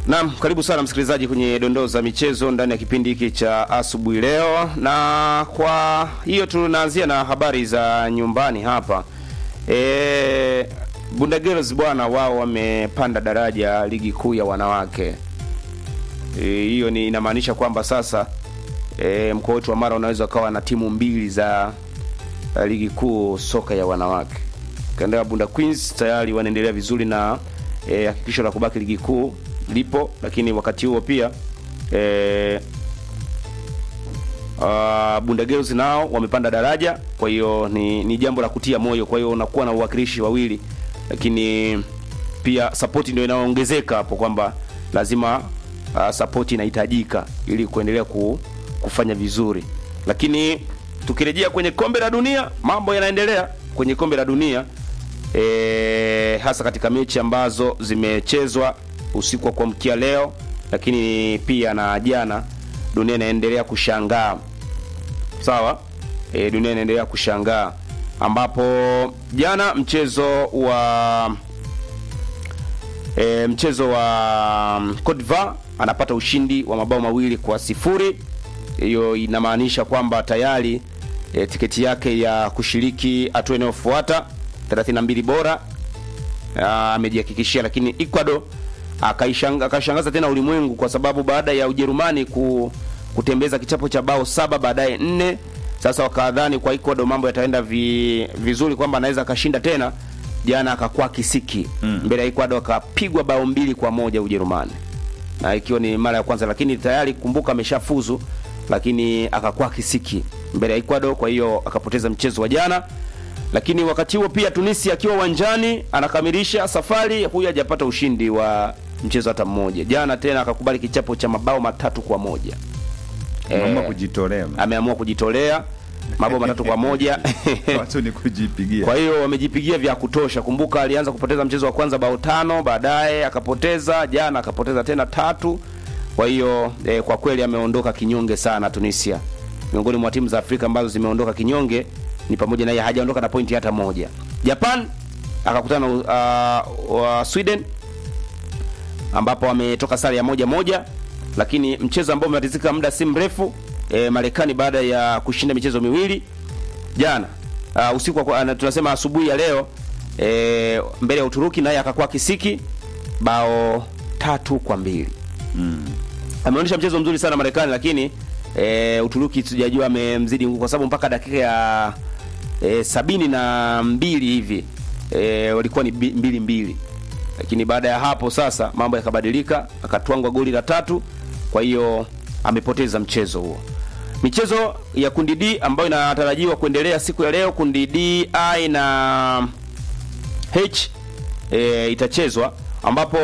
Naam, karibu sana msikilizaji kwenye dondoo za michezo ndani ya kipindi hiki cha asubuhi leo, na kwa hiyo tunaanzia na habari za nyumbani hapa. E, Bunda Girls bwana, wao wamepanda daraja ligi kuu ya wanawake. E, hiyo ni inamaanisha kwamba sasa e, mkoa wetu wa Mara unaweza ukawa na timu mbili za uh, ligi kuu soka ya wanawake. Kanda ya Bunda Queens tayari wanaendelea vizuri na eh, hakikisho la kubaki ligi kuu lipo, lakini wakati huo pia eh, uh, Bunda Girls nao wamepanda daraja, kwa hiyo ni, ni jambo la kutia moyo. Kwa hiyo unakuwa na uwakilishi wawili, lakini pia support ndio inaongezeka hapo kwamba lazima uh, support inahitajika ili kuendelea ku, kufanya vizuri, lakini tukirejea kwenye kombe la dunia, mambo yanaendelea kwenye kombe la dunia e, hasa katika mechi ambazo zimechezwa usiku wa kuamkia leo, lakini pia na jana. Dunia inaendelea kushangaa sawa. E, dunia inaendelea kushangaa ambapo jana mchezo wa e, mchezo wa Cote d'Ivoire anapata ushindi wa mabao mawili kwa sifuri. Hiyo inamaanisha kwamba tayari e, tiketi yake ya kushiriki hatua inayofuata 32 bora amejihakikishia, lakini Ecuador akaishanga, akashangaza tena ulimwengu kwa sababu baada ya Ujerumani ku, kutembeza kichapo cha bao saba baadaye nne, sasa wakadhani kwa Ecuador mambo yataenda vi, vizuri kwamba anaweza akashinda tena. Jana akakuwa kisiki mm. mbele ya Ecuador akapigwa bao mbili kwa moja Ujerumani, na ikiwa ni mara ya kwanza, lakini tayari kumbuka ameshafuzu, lakini akakuwa kisiki mbele ya Ecuador, kwa hiyo akapoteza mchezo wa jana lakini wakati huo pia Tunisia akiwa uwanjani anakamilisha safari, huyu hajapata ushindi wa mchezo hata mmoja. Jana tena akakubali kichapo cha mabao matatu kwa moja. Ameamua Eh, kujitolea. ameamua kujitolea mabao matatu kwa moja Watu ni kujipigia. kwa hiyo wamejipigia vya kutosha. Kumbuka alianza kupoteza mchezo wa kwanza bao tano, baadaye akapoteza, jana akapoteza tena tatu. Kwa hiyo eh, kwa kweli ameondoka kinyonge sana Tunisia. Miongoni mwa timu za Afrika ambazo zimeondoka kinyonge ni pamoja na yeye, hajaondoka na pointi hata moja. Japan akakutana na uh, wa Sweden ambapo wametoka sare ya moja moja, lakini mchezo ambao umetatizika muda si mrefu eh, Marekani baada ya kushinda michezo miwili jana uh, usiku wa, uh, tunasema asubuhi ya leo e, mbele ya Uturuki naye akakuwa kisiki bao tatu kwa mbili Mm. ameonyesha mchezo mzuri sana Marekani, lakini e, Uturuki sijajua amemzidi nguvu kwa sababu mpaka dakika ya e, sabini na mbili hivi e, walikuwa ni bi- mbili mbili, lakini baada ya hapo sasa mambo yakabadilika, akatwangwa goli la tatu, kwa hiyo amepoteza mchezo huo. Michezo ya kundi D ambayo inatarajiwa kuendelea siku ya leo, kundi D, I na H e, itachezwa ambapo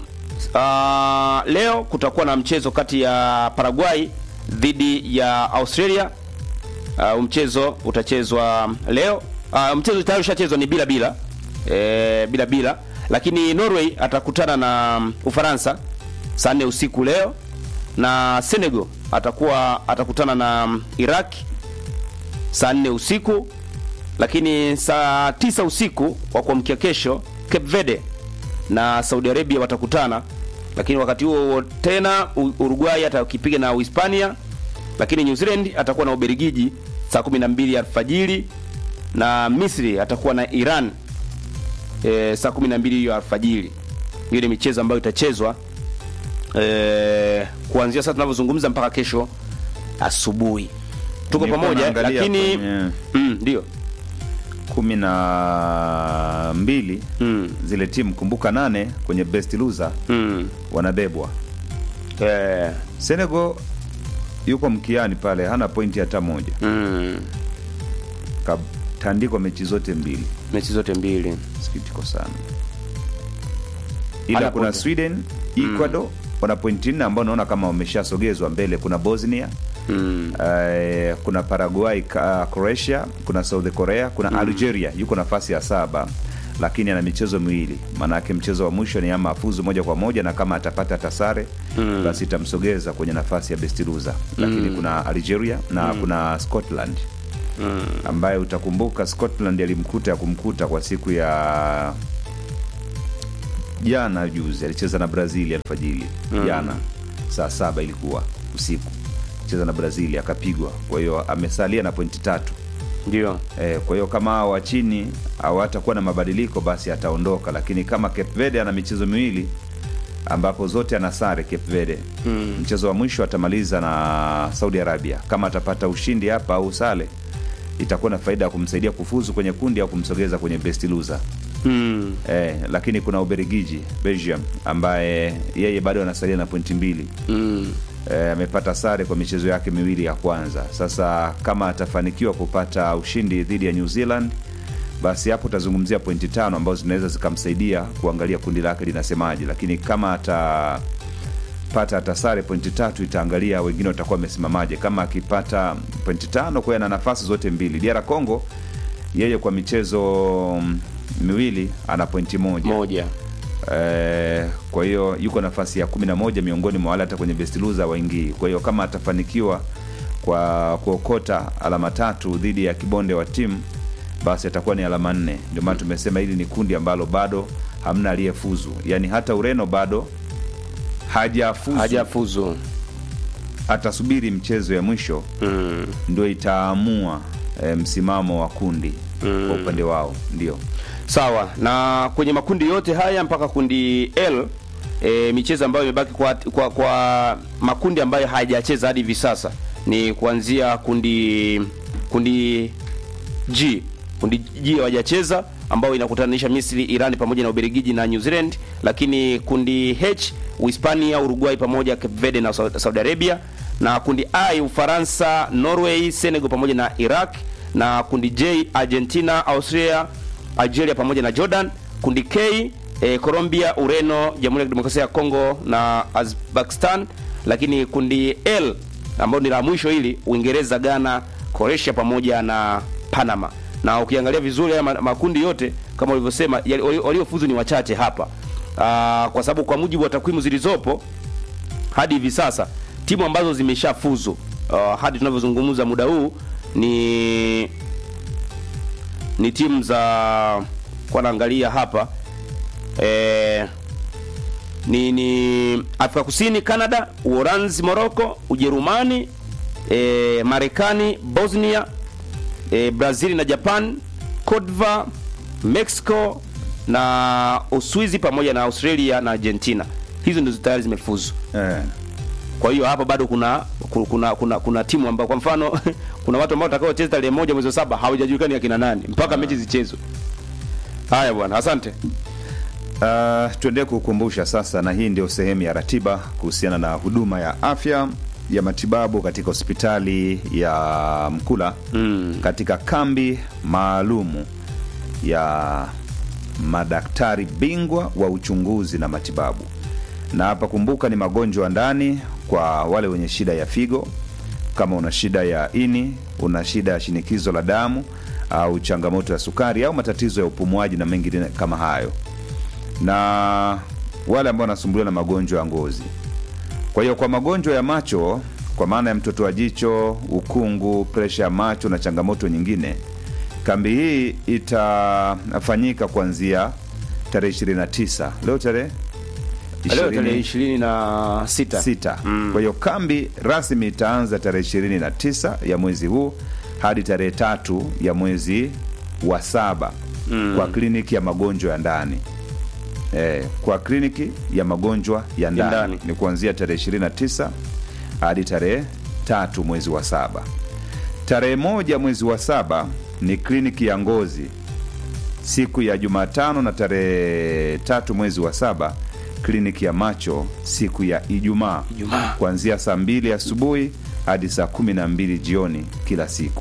uh, leo kutakuwa na mchezo kati ya Paraguay dhidi ya Australia. Uh, mchezo utachezwa leo. Uh, mchezo tayari ushachezwa ni bila bila e, bila bila, lakini Norway atakutana na Ufaransa saa nne usiku leo, na Senegal atakuwa atakutana na Iraq saa nne usiku lakini saa tisa usiku wa kuamkia kesho Cape Verde na Saudi Arabia watakutana, lakini wakati huo huo tena U- Uruguay atakipiga na Uhispania, lakini New Zealand atakuwa na Ubelgiji saa 12 alfajiri na Misri atakuwa na Iran e, saa 12 hiyo alfajiri. Hiyo ni michezo ambayo itachezwa e, kuanzia sasa tunavyozungumza mpaka kesho asubuhi. Tuko Nilikuwa pamoja, naangalia lakini kwenye mm, ndio kumi na mbili mm, zile timu kumbuka, nane kwenye best loser mm. wanabebwa. Eh, Senegal yuko mkiani pale, hana pointi hata moja, mm. katandikwa mechi zote mbili. mechi zote mbili Sikitiko sana, ila Hana kuna pointi. Sweden, Ecuador wana pointi nne ambao naona kama wameshasogezwa mbele. Kuna Bosnia mm. Eh, kuna Paraguay, ka- Croatia, kuna South Korea, kuna Algeria yuko nafasi ya saba, lakini ana michezo miwili. Maanake mchezo wa mwisho ni ama afuzu moja kwa moja, na kama atapata hata sare basi itamsogeza kwenye nafasi ya best loser. Lakini kuna Algeria na kuna Scotland ambaye utakumbuka Scotland alimkuta ya kumkuta kwa siku ya jana juzi alicheza na brazil alfajiri jana saa saba ilikuwa usiku cheza na brazil akapigwa kwa hiyo amesalia na pointi tatu ndio Eh, kwa hiyo kama hao wa chini hawatakuwa na mabadiliko basi ataondoka, lakini kama Cape Verde ana michezo miwili ambapo zote ana sare Cape Verde mm. mchezo wa mwisho atamaliza na Saudi Arabia. Kama atapata ushindi hapa au sale, itakuwa na faida ya kumsaidia kufuzu kwenye kundi au kumsogeza kwenye best loser. mm. Eh, lakini kuna Ubelgiji Belgium ambaye yeye bado anasalia na pointi mbili Mm. Eh, amepata sare kwa michezo yake miwili ya kwanza. Sasa kama atafanikiwa kupata ushindi dhidi ya New Zealand, basi hapo utazungumzia pointi tano ambazo zinaweza zikamsaidia kuangalia kundi lake linasemaje, lakini kama atapata hata sare pointi tatu, itaangalia wengine watakuwa wamesimamaje. Kama akipata pointi tano, kwa hiyo ana nafasi zote mbili. DR Congo yeye kwa michezo mm, miwili ana pointi moja moja Eh, kwa hiyo yuko nafasi ya kumi na moja miongoni mwa wale hata kwenye best loser waingii. Kwa hiyo kama atafanikiwa kwa kuokota alama tatu dhidi ya kibonde wa timu, basi atakuwa ni alama nne. Ndio maana tumesema hili ni kundi ambalo bado hamna aliyefuzu, yaani hata Ureno bado hajafuzu, hajafuzu atasubiri mchezo ya mwisho mm. ndio itaamua eh, msimamo wa kundi kwa upande wao, ndio sawa na kwenye makundi yote haya mpaka kundi L e, michezo ambayo imebaki kwa, kwa, kwa makundi ambayo hayajacheza hadi hivi sasa ni kuanzia kundi kundi G kundi G hawajacheza ambao inakutanisha Misri, Iran pamoja na Ubelgiji na New Zealand, lakini kundi H Uhispania, Uruguay pamoja Cape Verde na Sau- Saudi Arabia, na kundi I Ufaransa, Norway, Senegal pamoja na Iraq, na kundi J Argentina, Austria, Algeria pamoja na Jordan. Kundi K eh, Colombia, Ureno, Jamhuri ya Kidemokrasia ya Kongo na Uzbekistan, lakini kundi L ambao ni la mwisho hili Uingereza, Ghana, Croatia pamoja na Panama. Na ukiangalia vizuri haya ma- makundi yote kama ulivyosema yali- wali- waliofuzu ni wachache hapa. Aa, kwa sababu kwa mujibu wa takwimu zilizopo hadi hivi sasa timu ambazo zimeshafuzu uh, hadi tunavyozungumza muda huu ni ni timu za kwa naangalia hapa eh, ni ni Afrika Kusini, Canada, Uholanzi, Morocco, Ujerumani, eh, Marekani, Bosnia, eh, Brazil na Japan, Cote d'Ivoire, Mexico na Uswizi pamoja na Australia na Argentina. Hizo ndizo tayari zimefuzu. eh. Kwa hiyo hapa bado kuna kuna kuna, kuna, kuna timu ambao kwa mfano kuna watu ambao watakaocheza tarehe moja mwezi wa saba hawajajulikani akina nani mpaka mechi zichezwe. Haya bwana, asante. Uh, tuendelee kukumbusha sasa, na hii ndio sehemu ya ratiba kuhusiana na huduma ya afya ya matibabu katika hospitali ya Mkula mm. katika kambi maalumu ya madaktari bingwa wa uchunguzi na matibabu. Na hapa kumbuka, ni magonjwa ya ndani kwa wale wenye shida ya figo, kama una shida ya ini, una shida ya shinikizo la damu au changamoto ya sukari au matatizo ya upumuaji na mengine kama hayo na wale ambao wanasumbuliwa na magonjwa ya ngozi. Kwa hiyo kwa magonjwa ya macho, kwa maana ya mtoto wa jicho, ukungu, presha ya macho na changamoto nyingine, kambi hii itafanyika kuanzia tarehe 29 leo tarehe Leo 20 tarehe ishirini na sita. sita. Kwa hiyo kambi rasmi itaanza tarehe 29 ya mwezi huu hadi tarehe tatu ya mwezi wa saba kwa kliniki ya magonjwa ya ndani eh, kwa kliniki ya magonjwa ya ndani ndani. ni kuanzia tarehe 29 hadi tarehe tatu mwezi wa saba. Tarehe moja mwezi wa saba ni kliniki ya ngozi siku ya Jumatano na tarehe tatu mwezi wa saba kliniki ya macho siku ya Ijumaa Ijumaa. kuanzia saa mbili asubuhi hadi saa kumi na mbili jioni kila siku.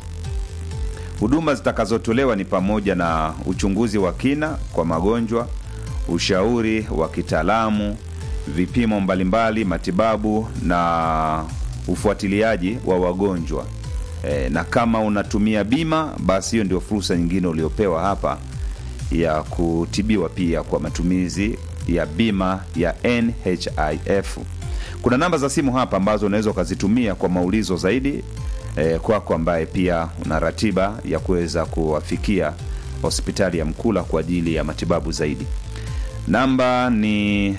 Huduma zitakazotolewa ni pamoja na uchunguzi wa kina kwa magonjwa, ushauri wa kitaalamu, vipimo mbalimbali, matibabu na ufuatiliaji wa wagonjwa. E, na kama unatumia bima, basi hiyo ndio fursa nyingine uliopewa hapa ya kutibiwa pia kwa matumizi ya bima ya NHIF. Kuna namba za simu hapa ambazo unaweza ukazitumia kwa maulizo zaidi eh, kwako ambaye pia una ratiba ya kuweza kuwafikia hospitali ya Mkula kwa ajili ya matibabu zaidi. namba ni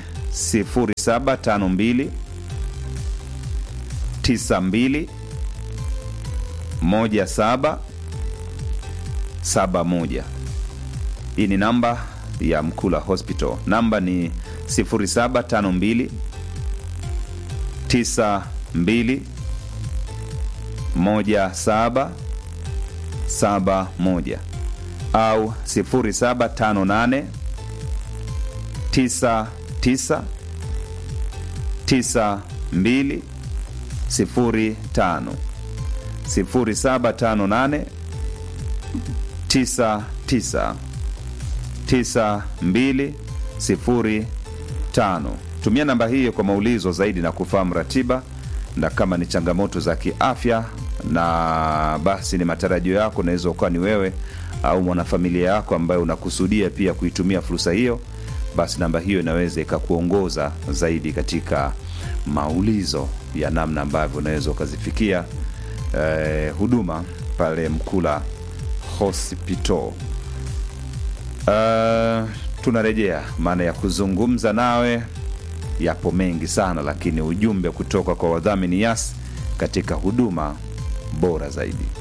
0752 92 17 71 hii ni namba ya mkula hospital namba ni 0752 92 17 71 au 0758 99 92 05 0758 99 9205. Tumia namba hiyo kwa maulizo zaidi na kufahamu ratiba na kama ni changamoto za kiafya, na basi ni matarajio yako, unaweza ukawa ni wewe au mwanafamilia yako ambaye unakusudia pia kuitumia fursa hiyo, basi namba hiyo inaweza ikakuongoza zaidi katika maulizo ya namna ambavyo unaweza ukazifikia eh, huduma pale Mkula Hospital. Uh, tunarejea maana ya kuzungumza nawe yapo mengi sana, lakini ujumbe kutoka kwa wadhamini Yas katika huduma bora zaidi.